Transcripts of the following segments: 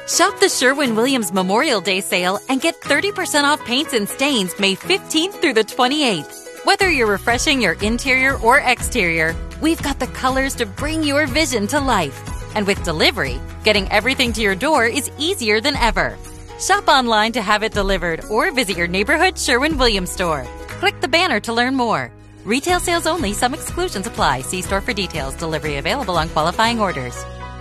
Shop the Sherwin Williams Memorial Day sale and get 30% off paints and stains May 15th through the 28th. Whether you're refreshing your interior or exterior, we've got the colors to bring your vision to life. And with delivery, getting everything to your door is easier than ever. Shop online to have it delivered or visit your neighborhood Sherwin Williams store. Click the banner to learn more. Retail sales only, some exclusions apply. See store for details. Delivery available on qualifying orders.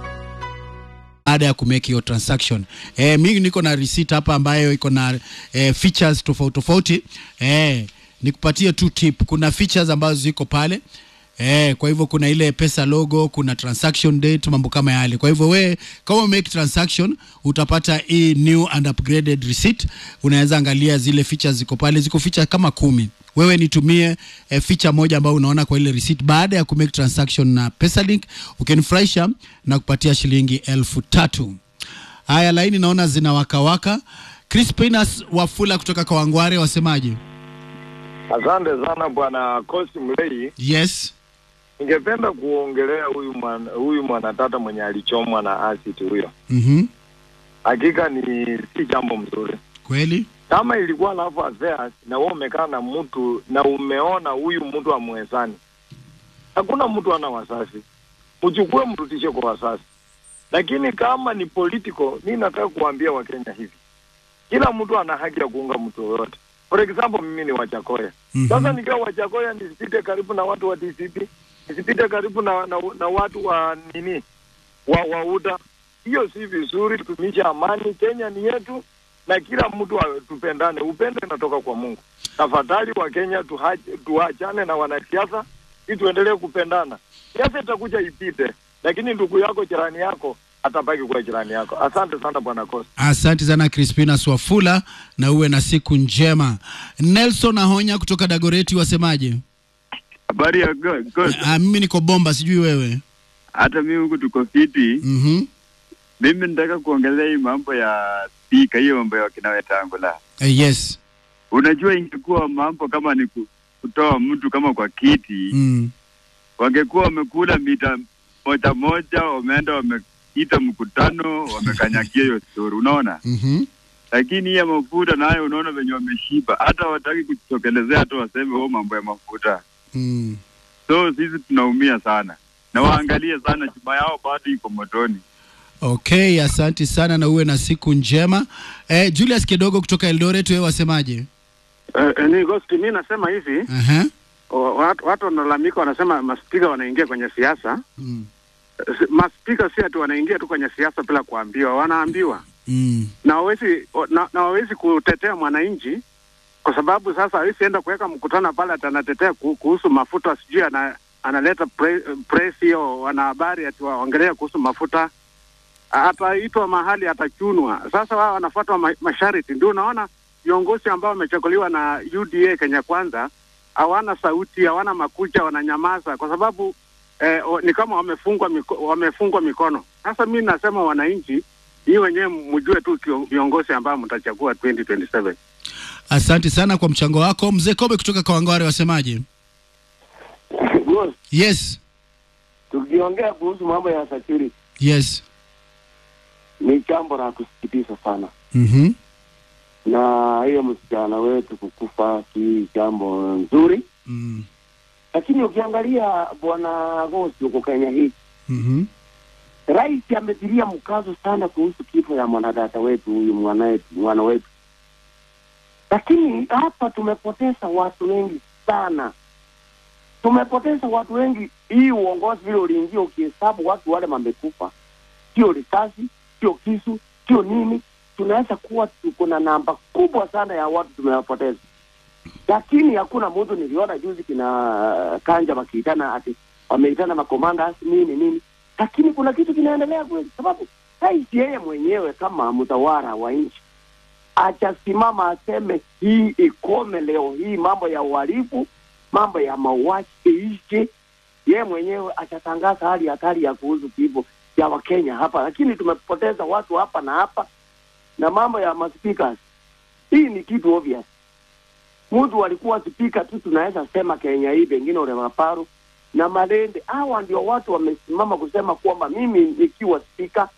baada ya kumake hiyo transaction. Eh, mimi niko na receipt hapa ambayo iko na eh, features tofauti tofauti. Eh, nikupatie tu tip. Kuna features ambazo ziko pale. Eh, kwa hivyo kuna ile pesa logo, kuna transaction date, mambo kama yale. Kwa hivyo we kama ume make transaction utapata hii new and upgraded receipt. Unaweza angalia zile features ziko pale, ziko feature kama kumi. Wewe nitumie eh, feature moja ambayo unaona kwa ile receipt baada ya kumake transaction na PesaLink, ukinifurahisha na kupatia shilingi elfu tatu. Haya, laini naona zina wakawaka. Crispinas Wafula kutoka Kawangware wasemaje? Asante sana bwana Kosi Mlei. Yes. Ningependa kuongelea huyu mwana, huyu mwanatata mwenye alichomwa na acid huyo. Mhm. Hakika ni si jambo mzuri. Kweli? Kama ilikuwa love affairs na wewe umekaa na mtu na umeona huyu mtu amwezani, hakuna mtu ana wasasi, mchukue mrudishe kwa wasasi. Lakini kama ni political, mi nataka kuambia Wakenya hivi, kila mtu ana haki ya kuunga mtu yoyote. For example, mimi ni Wachakoya. Mhm. Sasa nikiwa Wachakoya nisipite karibu na watu wa DCP, nisipite karibu na, na, na watu wa nini wa wauda. Hiyo si vizuri. Tumisha amani, Kenya ni yetu na kila mtu wa- tupendane. Upendo inatoka kwa Mungu. Tafadhali wa Kenya tuhache- tuachane na wanasiasa ili tuendelee kupendana. Siasa itakuja ipite, lakini ndugu yako jirani yako atabaki kuwa jirani yako. Asante sana bwana Costa. Asante sana Crispinas Wafula na uwe na siku njema. Nelson Ahonya kutoka Dagoreti wasemaje? Habari ya go, go. Ah, mimi niko bomba, sijui wewe. Hata mimi huku tuko fiti. Mhm. Mimi nataka kuongelea hii mambo ya spika, hiyo mambo ya kina Wetangula. Eh, yes. Unajua, ingekuwa mambo kama ni ku- kutoa mtu kama kwa kiti Mm. wangekuwa wamekula mita moja moja, wameenda wameita mkutano, wamekanyagia hiyo stori, unaona. Mhm. Lakini hii ya mafuta nayo, unaona venye wameshiba, hata hawataki kujitokelezea, hata waseme huo mambo ya mafuta. Mm. So sisi tunaumia sana, na waangalie sana, chuma yao bado iko motoni. Okay, asante sana na uwe na siku njema. Eh, Julius Kidogo kutoka Eldoret wewe wasemaje? Uh, ni Ghost, mi nasema hivi Aha. wa- watu, watu wanalalamika, wanasema maspika wanaingia kwenye siasa. Mm. S- Maspika si ati wanaingia tu kwenye siasa bila kuambiwa, wanaambiwa Mm. na hawezi na, na hawezi kutetea mwananchi kwa sababu sasa hawezi enda kuweka mkutano pale ati anatetea ku- kuhusu mafuta, sijui ana, analeta pre, press hiyo wanahabari ati waongelea kuhusu mafuta, ataitwa mahali atachunwa. Sasa wao wanafuata ma, masharti. Ndio unaona viongozi ambao wamechaguliwa na UDA Kenya Kwanza hawana sauti, hawana makucha, wananyamaza kwa sababu eh, o- ni kama wamefungwa miko, wamefungwa mikono. Sasa mi nasema wananchi, hii wenyewe mjue tu kio- viongozi ambao mtachagua 2027. Asante sana kwa mchango wako. Mzee Kobe kutoka Kawangware wasemaje? Yes. Tukiongea kuhusu mambo ya security Yes. ni jambo la kusikitisha sana, Mhm. na hiyo msichana wetu kukufa si jambo nzuri, Mm. lakini ukiangalia bwana Gosi huko Kenya hii, Mhm. rais ametilia mkazo sana kuhusu kifo ya mwanadada wetu huyu mwana wetu, mwana wetu, lakini hapa tumepoteza watu wengi sana, tumepoteza watu wengi. Hii uongozi vile uliingia, ukihesabu watu wale wamekufa, sio risasi, sio kisu, sio nini, tunaweza kuwa tuko na namba kubwa sana ya watu tumewapoteza, lakini hakuna mtu. Niliona juzi kina Kanja wakiitana ati wameitana makomanda nini nini, lakini kuna kitu kinaendelea kweli, sababu rais yeye mwenyewe kama mtawala wa nchi achasimama aseme hii ikome leo hii, mambo ya uhalifu, mambo ya mauaji iishe. Yeye mwenyewe achatangaza hali hatari ya kuhusu kifo ya Wakenya hapa, lakini tumepoteza watu hapa na hapa, na mambo ya maspika, hii ni kitu obvious. Mtu alikuwa spika tu, tunaweza sema Kenya hii, pengine ule Maparu na Malende, hawa ndio watu wamesimama kusema kwamba mimi nikiwa spika